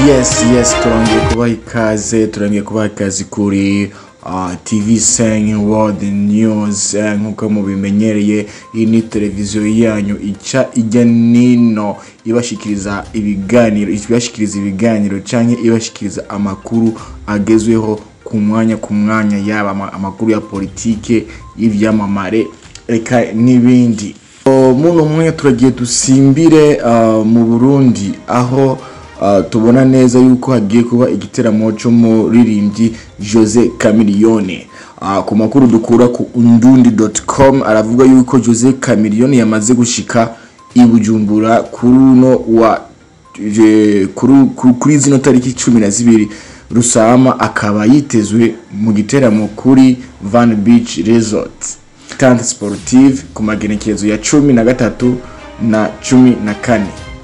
yes yes turongeye kubaha ikaze turongeye kubaha ikaze kuri uh, tv seng world news eh, nk'uko mubimenyereye iyi ni televiziyo yanyu ica ijya nino ibashikiriza ibiganiro ibashikiriza ibiganiro canke ibashikiriza amakuru agezweho ku mwanya ku mwanya yaba ama- amakuru ya politike y'ivyamamare eka n'ibindi O, muno mwanya turagiye dusimbire uh, mu burundi aho uh, tubona neza yuko hagiye kuba igiteramo c'umuririmbyi jose camiliyone uh, ku makuru dukura ku undundi.com aravuga yuko jose camiliyone yamaze gushika i bujumbura kuri uno wa je- kuri kuri- kuri zino tariki cumi na zibiri rusama akaba yitezwe mu giteramo kuri van beach resort tante sportive ku magenekerezo ya cumi na gatatu na cumi na kane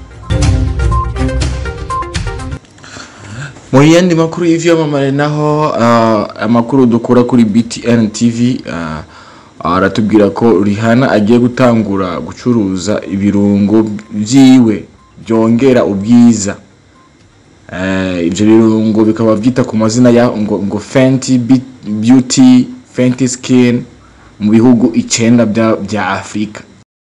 mu yandi makuru y'ivyamamare naho uh, amakuru dukura kuri btn tv uh, aratubwira ko rihana agiye gutangura gucuruza ibirungo vyiwe byongera ubwiza Eh, ivyo birungo bikaba vyita ku mazina ya ngo, ngo fenty Be- beauty fenty skin mu bihugu icenda bya, bya afurika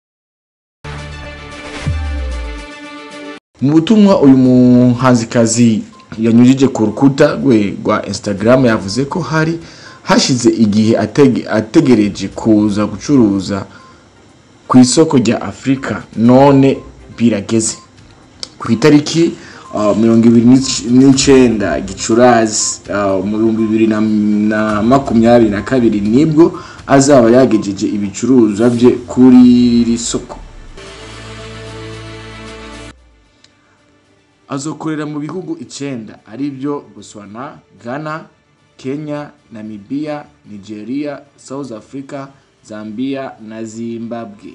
mu butumwa uyu muhanzikazi yanyujije ku rukuta rwe rwa instagram yavuze ko hari hashize igihe atege, ategereje kuza gucuruza ku isoko rya afurika none birageze ku itariki uh, mirongo ibiri n'ic- n'icenda gicurazi uh, mu bihumbi bibiri na, na makumyabiri na kabiri nibwo azaba yagejeje ibicuruzwa bye kuri iri soko azokorera mu bihugu icenda ari byo botswana ghana kenya namibia nigeria south africa zambia na zimbabwe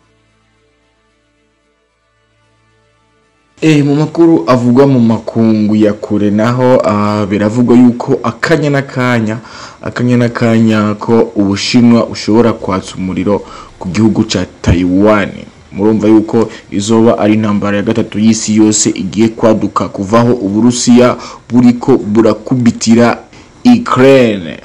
Eh, mu makuru avugwa mu makungu ya kure naho uh, biravugwa yuko akanya n'akanya akanya n'akanya ko ubushinwa ushobora kwatsa umuriro ku gihugu ca taiwan murumva yuko izoba ari intambara ya gatatu y'isi yose igiye kwaduka kuvaho uburusiya buriko burakubitira ukraine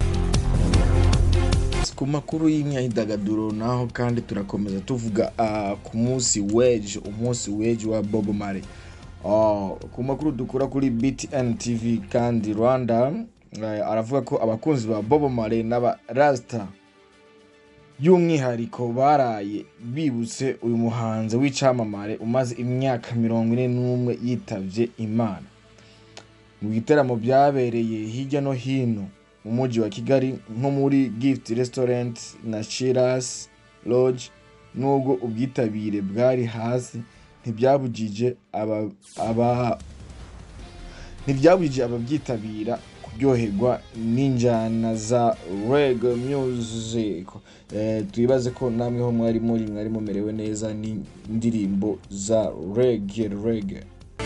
ku makuru y'imyidagaduro naho kandi turakomeza tuvuga uh, ku munsi weje umunsi weje wa bob mare uh, ku makuru dukura kuri btn tv kandi rwanda uh, aravuga ko abakunzi ba bob mare n'aba rasta by'umwihariko baraye bibutse uyu muhanzi w'icamamare umaze imyaka mirongo ine n'umwe yitavye imana mu gitaramo byabereye hirya no hino mu mujyi wa kigali nko muri gift restaurant na shiras lodge nubwo ubwitabire bwari hasi ntibyabujije aba, aba ntibyabujije ababyitabira kuryoherwa n'injyana za rege music eh, twibaze ko namwe ho mwari muri mwari mumerewe neza n'indirimbo za rege rege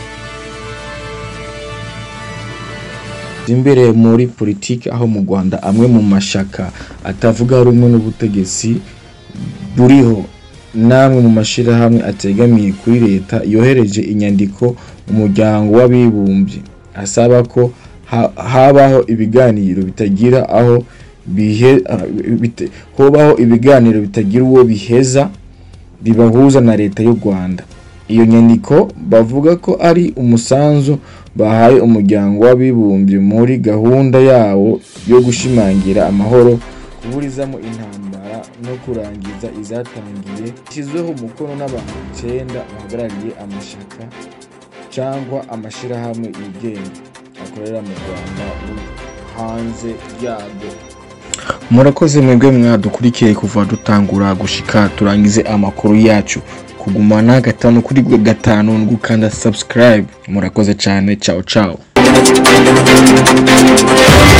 imbere muri politiki aho mu rwanda amwe mu mashaka atavuga rumwe n'ubutegetsi buriho n'amwe mu mashyirahamwe ategamiye kuri leta yohereje inyandiko mu muryango w'abibumbye asaba ko ha- habaho ibiganiro bitagira aho bihe ah, bite- hobaho ibiganiro bitagira uwo biheza bibahuza na leta y'u rwanda iyo nyandiko bavuga ko ari umusanzu bahaye umuryango w'abibumbye muri gahunda yawo yo gushimangira amahoro kuburizamo intambara no kurangiza izatangiye ishyizweho umukono n'abantu icyenda bahagarariye amashaka cyangwa amashyirahamwe yigenga akorera mu rwanda no hanze yarwo murakoze mwebwe mwadukurikiye kuva dutangura gushika turangize amakuru yacu kugumana gatanu kuri gatanu no gukanda subscribe murakoze cyane ciao ciao